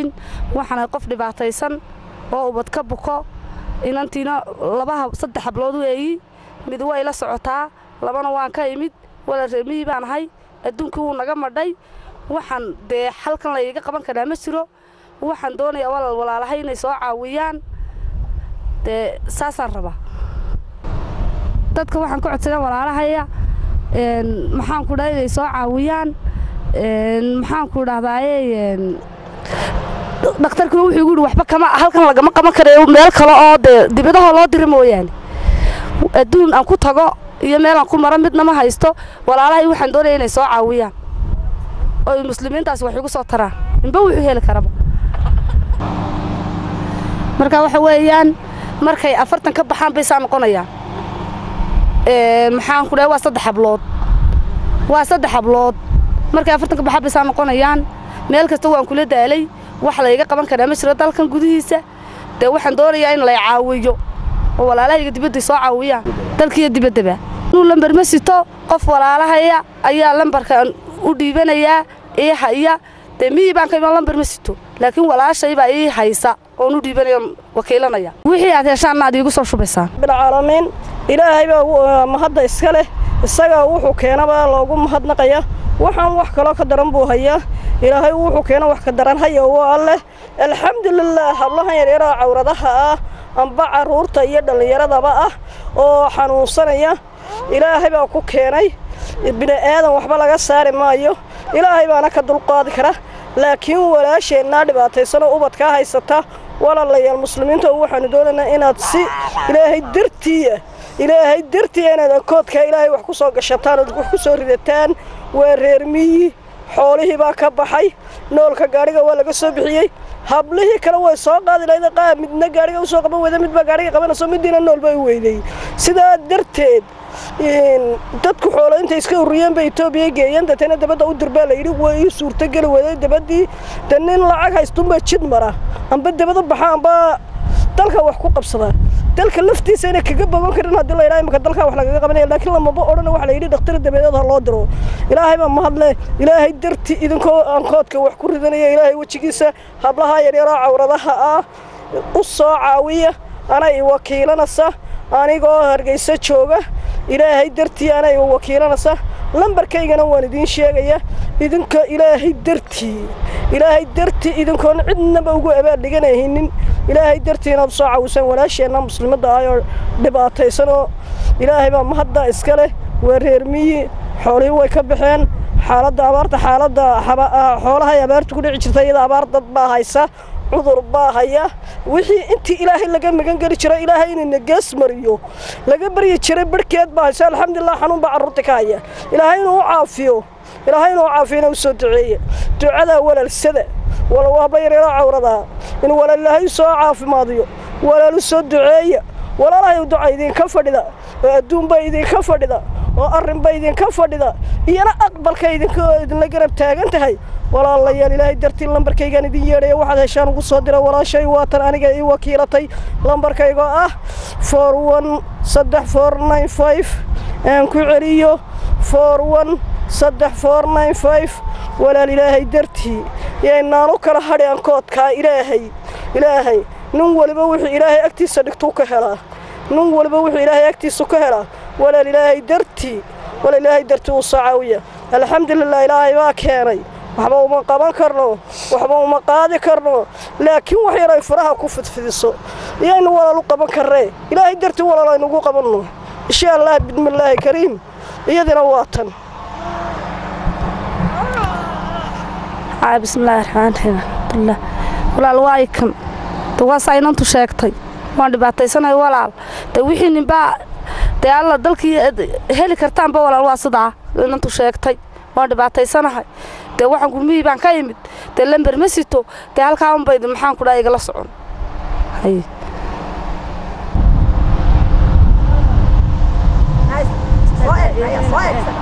waxaana qof dhibaataysan oo ubad ka buko inantiina labaha saddex hablood weeyi mid way la socotaa labana waan ka imid wala reemihii baan ahay adduunkii wuu naga madhay waxaan dee xalkan layga qaban karaa ma jiro waxaan doonayaa walaal walaalahay inay soo caawiyaan dee saasaan rabaa dadka waxaan ka codsanaa walaalahaya maxaanku dhaha inay soo caawiyaan maxaanku dhahdaye dhakhtarkuna wuxuu igu yidhi waxba kama halkan lagama qaban karayo meel kale oo dee dibadahoo loo dira mooyaane adduun aan ku tago iyo meel aan ku maro midna ma haysto walaalahay waxaan doonaya inay soo caawiyaan oy muslimiintaasi wax igu soo taraan inba wuxuu heli karaba marka waxa weeyaan markay afartan ka baxaan bay saa noqonayaan maxaanku dhahay waa saddex hablood waa saddex hablood markay afartan ka baxaan bay saa noqonayaan meel kasta waan kula daalay wax layga qaban karaa ma jiro dalkan gudihiisa dee waxaan doonayaa in lay caawiyo oo walaalahayga dibadday soo caawiyaan dalkiiyo dibaddaba inuu lambar ma sito qof walaalahaya ayaa lambarkan u dhiibanayaa ii haya dee miyii baan ka iman lambar ma sito laakiin walaashaybaa ii haysa oon u dhiibanaya wakiilanaya wixii aad heshaanna aad iigu soo shubaysaan bilcaalamiin ilaahay baa mahadda iska leh isagaa wuxuu keenaba loogu mahadnaqaya waxaan wax kaloo ka daran buu hayaa ilaahay wuxuu keena wax ka daran haya waa alleh alxamdulilaah hablahan yaryaraha cawradaha ah amba carruurta iyo dhallinyaradaba ah oo xanuunsanaya ilaahay baa ku keenay bini aadan waxba laga saari maayo ilaahay baana ka dulqaadi kara laakiin walaasheennaa dhibaataysanoo ubadkaa haysata walaalayaal muslimiinta waxaanu doonaynaa inaad si ilaahay dartiiya ilaahay dartiiya inaad ankoodkaa ilaahay wax ku soo gashataan ood wax ku soo ridataan waa reer miyi xoolihii baa ka baxay noolka gaadhiga waa laga soo bixiyey hablihii kale way soo qaadi lahayd qaab midna gaadhiga u soo qaban weyda midbaa gaadhiga qabanayso midiina nool bay u weydey sidaa darteed dadku xoolo intay iska ururiyeen bay etoobiya geeyeen deetana dabadda u dirbaa la yidhi way ii suurtogeli weeday dabaddii de nin lacag haystunbaa jid mara amba dabada baxa amba dalka wax ku qabsada dalka laftiisa inay kaga bogan karin haddii la yidhaha imika dalkaa wax lagaga qabanaya laakiin lamaba odhana waxa la yidhi dhakhtar dabadeed ha loo diro ilaahay baa mahadle ilaahay darti idinkoo aankoodka wax ku ridanaya ilaahay wejigiisa hablaha yaryaroo cawradaha ah u soo caawiya anay wakiilanaysa anigoo hargeysa jooga ilaahay dartii anay wakiilanaysa lambarkaygana waan idiin sheegaya idinka ilaahay dartii ilaahay dartii idinkoon cidnaba ugu abaaldhiganahaynin ilaahay dartii inaad soo caawisaan walaasheenna muslimadda ah oo dhibaataysanoo ilaahay baa mahadda iska leh waa reer miyi xoolihii way ka baxeen xaaladda abaarta xaaladda xoolahay abaartu ku dhici jirta iyada abaar dad baa haysa cudur baa haya wixii intii ilaahay laga magan geli jiray ilaahay inuu nagaas mariyo laga baryi jiray barhkeed baa haysa alxamdulilah xanuun baa carruurta ka haya ilaahay inuu u caafiyo ilaahay inuu caafiyana u soo duceeye ducadaa walaalsada walow habla yareeraa cawradaa in walaal ilaahay soo caafimaadiyo walaal u soo duceeya walaalahay duca idinka fadhida oo adduunba idinka fadhida oo arrinba idinka fadhida iyana aqbalka idinka idinla garab taagan tahay walaalayaal ilaahay dartii lambarkaygaan idin yeedhaya waxaad heshaan ugu soo dira walaashay waatan aniga ii wakiilatay lambarkaygoo ah for one saddex four nine five aan ku celiyo for one saddex four nine five walaal ilaahay dartii yaynaan u kala hadhi ankoodkaa ilaahay ilaahay nin waliba wuxuu ilaahay agtiisa dhigtuu ka helaa nin waliba wuxuu ilaahay agtiisa ka helaa walaal ilaahay dartii walaal ilaahay dartii uu soo caawiya alxamdulilah ilaahay baa keenay waxba uma qaban karno waxba uma qaadi karno laakiin wax yar ay faraha ku fidfidiso iyaynu walaal u qaban karree ilaahay dartii walaal aynugu qabanno insha allah bismillaahi kariim iyadina waa tan bismillaahi raxmaan raxiim alxamdulilah walaal waay kan de waasaa inantu sheegtay waan dhibaataysanahay walaal de wixii ninbaa dee alla dalkii heli kartaanba walaal waa sidaa inantu sheegtay waan dhibaataysanahay dee waxaan gurmihii baan ka imid dee lamber ma sito dee halkaa unbayd maxaan ku dhaha igala socon Nice.